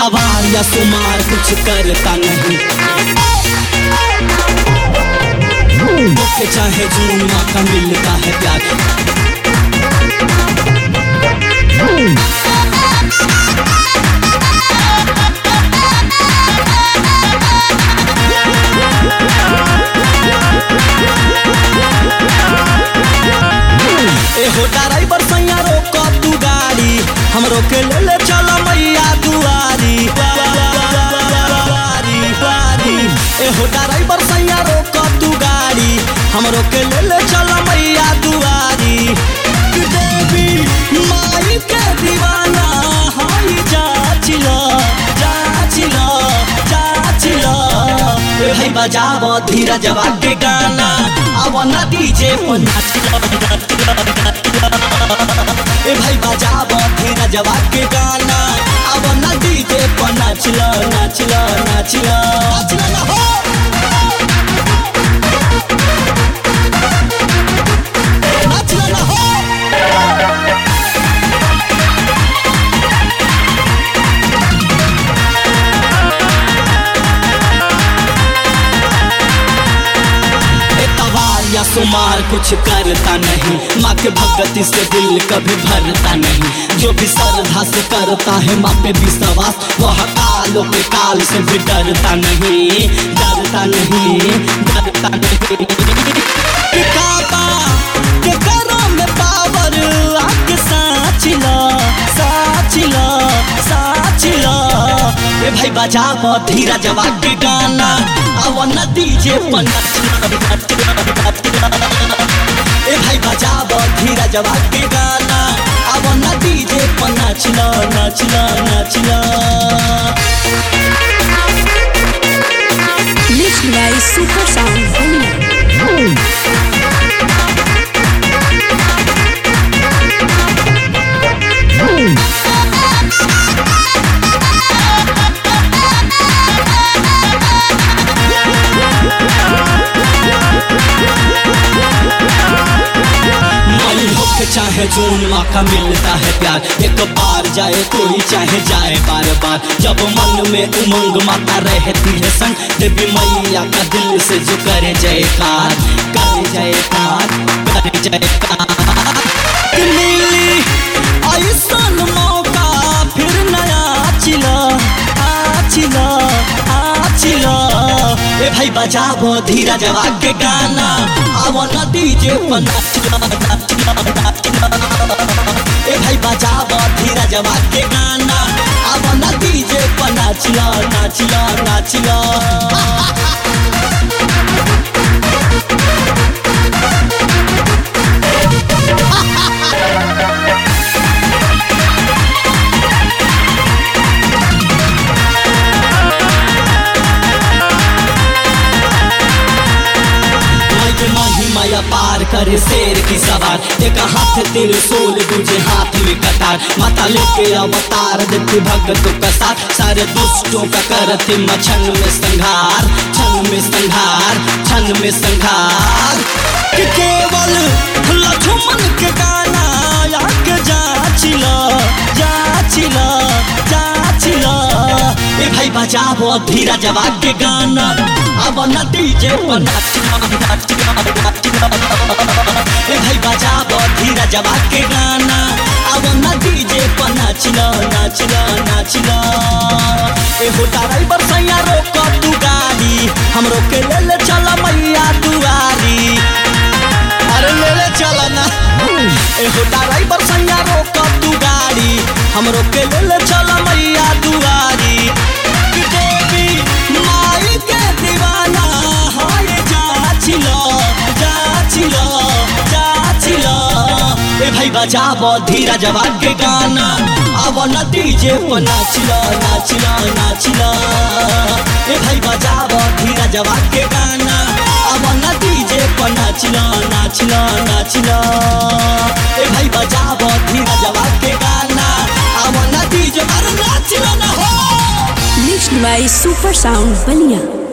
तवार या सुमार कुछ करता नहीं के चाहे जून माँ का मिलता है प्यार ए हो ड्राइवर सैया रोक तू गाड़ी हमरो के ले ले चल मैया दुआरी दुआरी, दुआरी। ए हो ड्राइवर सैया रोक तू गाड़ी हमरो के ले ले चल मैया दुआरी देवी माई के दीवाना हाई जाचिला जाचिला जाचिला ए भाई बजाव धीरज के गाना अब न डीजे पर नाचिला ए भाई बजाव धीरज के गाना अब न डीजे पर नाचिला नाचिला नाचिला नाचिला ना हो नाचिला ना हो ए तवार या सुमार कुछ करता नहीं माँ के भगती से दिल कभी भरता नहीं जो भी श्रद्धा से करता है माँ पे विश्वास वह कालों के काल से भी डरता नहीं डरता नहीं डरता नहीं कि काबा के करो में पावर आके साचिला साचिला साचिला ए भाई बजाव धीरज के गाना अब न डीजे पर नाचना नाचना नाचना ए भाई बजाव धीरज के गाना अब न डीजे पर नाचना नाचना नाचना Mixed by Super Sound Bania. मई हो के चाहे जून माँ का मिलता है प्यार एक बार जाए कोई चाहे जाए बार बार जब मन में उमंग माता रहती है संग देवी मैया का दिल से जो करे जयकार करे जयकार करे जयकार कि मिली ऐसन मौका फिर नया चिला आचिला आचिला ए भाई बजाबो धीरज के गाना आवो न डीजे पर नाचला नाचला नाचला ए भाई बजाबो धीरज के गाना आवो न डीजे पर नाचला नाचला नाचला माई माही माया पार करे शेर की सवार एक हाथ त्रिशूल दूजे हाथ में कटार माता लेके अवतार देती भगत का साथ सारे दुष्टों का करती मछन में संहार छन में संहार छन में संहार कि केवल लक्ष्मण के गाना याके जाचिला जाचिला जाचिला ए भाई बजाबो धीरज के गाना अब न डीजे पर नाचना नाचना नाचना ए भाई बजाबो धीरज के गाना अब न डीजे पर नाचना नाचना नाचना ए हो ड्राइवर सैया रोक तू गाड़ी हमरो के ले ले चल मैया दुआरी अरे ले ले चल ना ए हो ड्राइवर सैया रोक तू गाड़ी हमरो के ले ले चल मैया दुआरी कि देवी माई के दीवाना हाय जाचिला जाचिला जाचिला ए भाई बजाबो धीरज के गाना अब न डीजे पर नाचिला नाचिला नाचिला ए भाई बजाबो धीरज के गाना अब न डीजे पर नाचिला नाचिला नाचिला ए भाई बजाबो धीरज के गाना अब न डीजे पर नाचिला ना हो Mixed by Super Sound Bania.